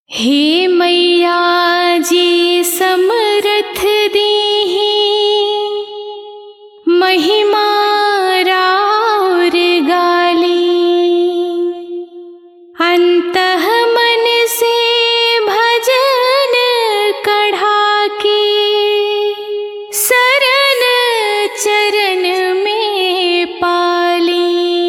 हे मैया जी समरथ दीहि महिमा राउर गाली अंतः मन से भजन कढ़ा के सरन चरण में पाली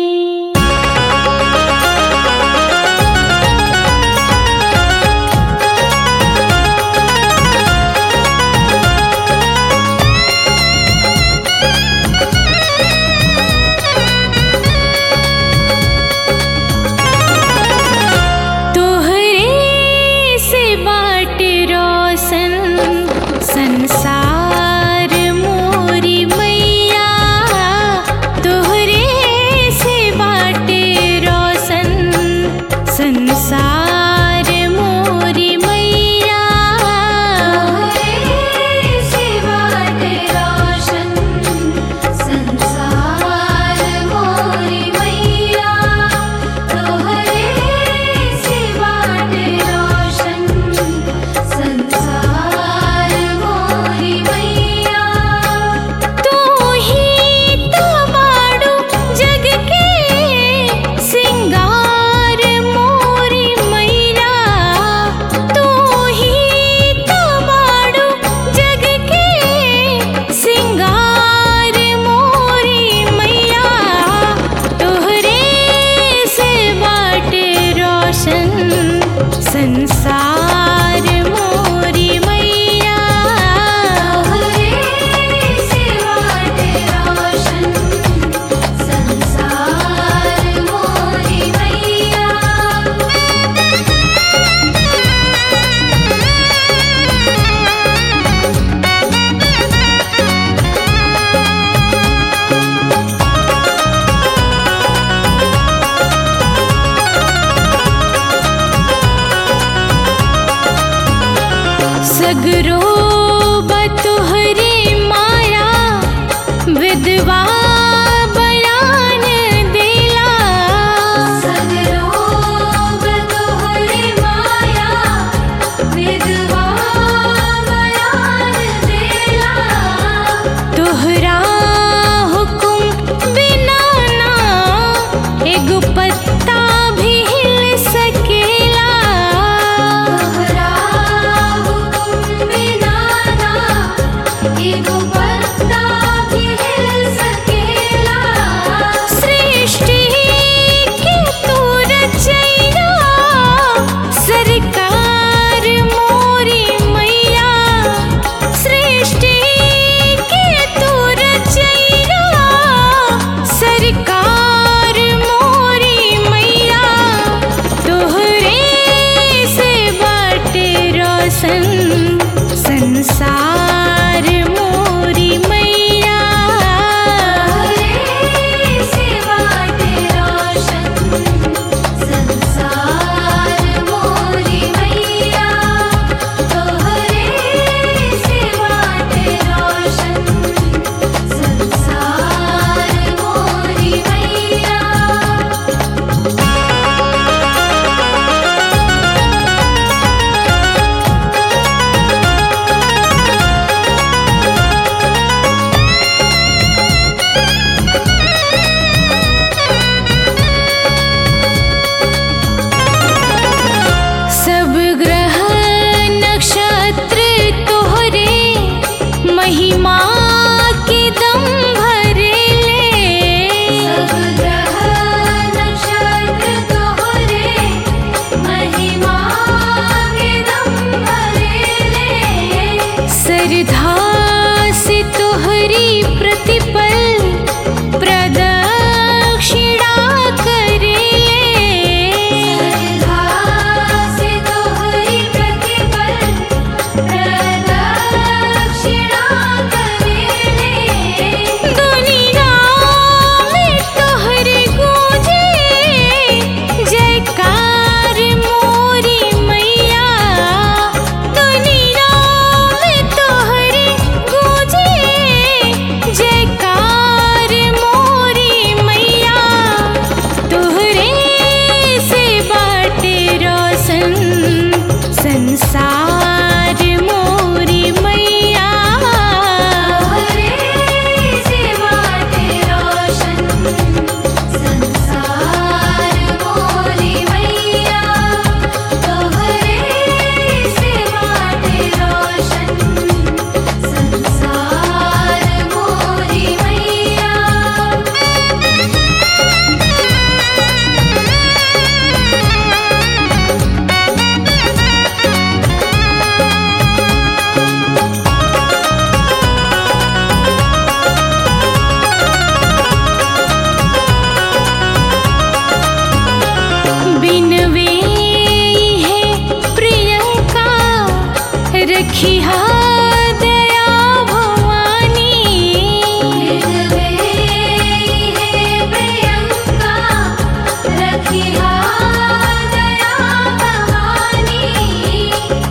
तोहरे से बाट रोशन संसार मोरी मैया तोहरे से बाट रोशन संसार मोरी मैया तोहरे से बाट रोशन संसार मोरी मैया तोहरे से बाट रोशन संसार मोरी मैया तू ही तो बाड़ू जग के सिंगार मोरी मैया तू ही तो बाड़ू जग के सिंगार मोरी मैया तोहरे से बाट रोशन संसार मोरी मैया तोहरे से बाट रोशन संसार मोरी मैया सगरो बतुहरे माया विधवा बयान देला सगरो बतोहरे माया विधवा बयान देला तोहरा हुकुम बिना ना एगो पत्ता भी हिल सकेला तोहरा हुकुम बिना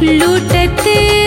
लुटत